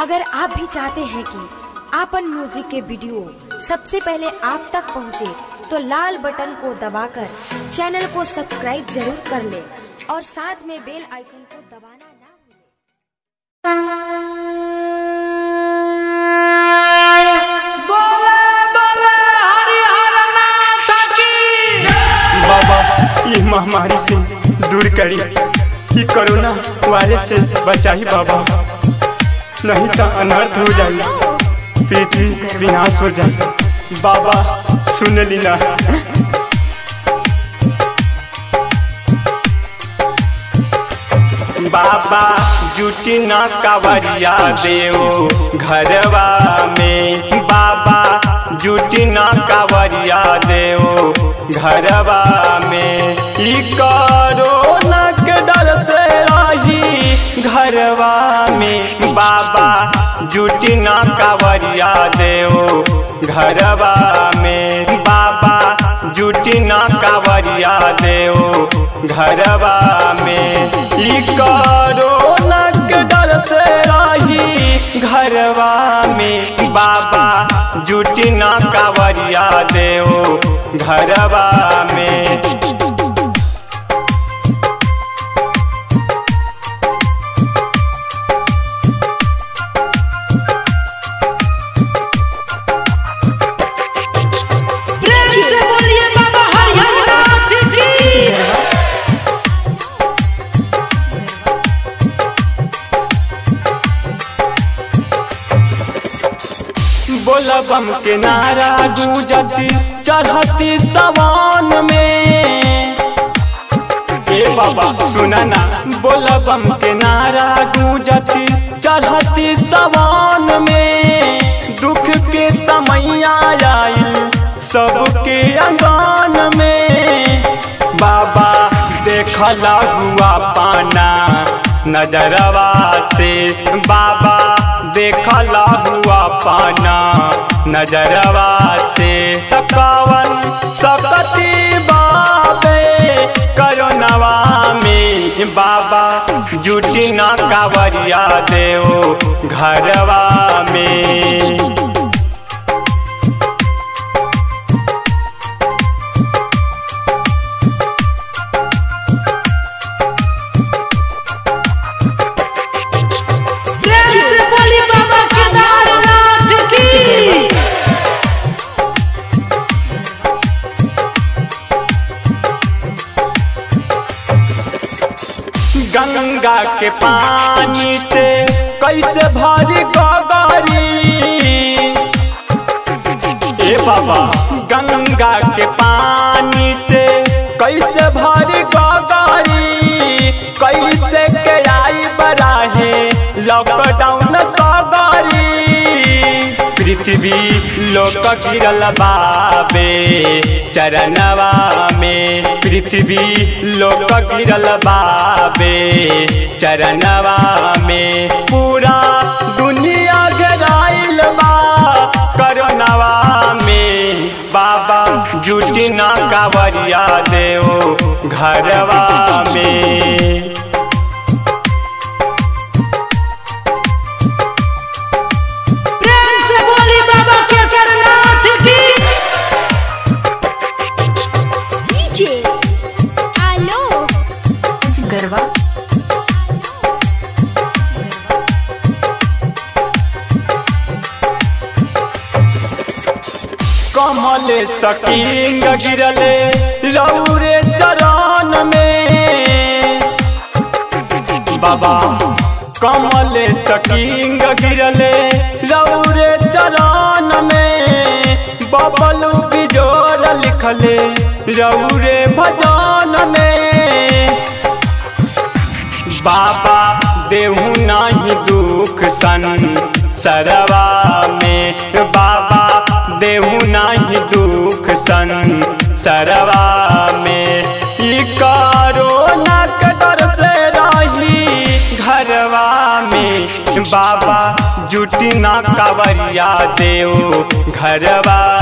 अगर आप भी चाहते हैं कि आपन म्यूजिक के वीडियो सबसे पहले आप तक पहुंचे, तो लाल बटन को दबाकर चैनल को सब्सक्राइब जरूर कर ले और साथ में बेल आइकन को दबाना ना भूलें। बाबा ये महामारी से दूर करी ये कोरोना वायरस से बचाई बाबा नहीं तो अनर्थ हो जाए पृथ्वी विनाश हो जाए बाबा सुन लीना बाबा जुटी न कवरिया देव घरवा में बाबा जुटी न कवरिया देव घरवा में ई कोरोना के डर से रही घरवा में बाबा जुटी न कवरिया देव घरवा में बाबा जुटी न कावरिया देव घरवा में ई कोरोना के डर से रही घरवा में बाबा जुटी न कावरिया देव घरवा में प्रेम से बोलिए बाबा हरिहर नाथ की बोलबम के नारा गूंजती चढ़ती सवान में ए बाबा सुना ना बोलबम के नारा गूंजती चढ़ती सवान में दुख के समय आयल सबके अंगन में बाबा देखला हुआ पाना नजरवा से बाबा देखला हुआ पाना नजरवा से तकावन सकती बाबे करोनवा में बाबा जुटी ना कावरिया देव घरवा में प्रेम से बोलिए बाबा केदारनाथ की गंगा के पानी से कैसे भरी गगरी ए बाबा गंगा के पानी से कैसे भरी गगरी कैसे के आई बराहे लॉकडाउन सगरी पृथ्वी लोक गिरल बाबे चरणवा में पृथ्वी लोक गिरल बाबे चरणवा में पूरा दुनिया घेराइल बा करोनवा में बाबा जुटी ना कावरिया देव घरवा में प्रेम से बोलिए बाबा केदारनाथ की डीजे आलो गरबा कमल सकींग गिरले रौरे चरण में बाबा कमल सकींग गिरले रौरे चरण में बबलू बिजोर लिखले रौरे भजन में बाबा देहु नाही दुख सन सरवा में बाबा देहु नाही दुख सन सरवा में ई कोरोना के डर से रही घरवा में बाबा जुटी ना कावरिया देव घरवा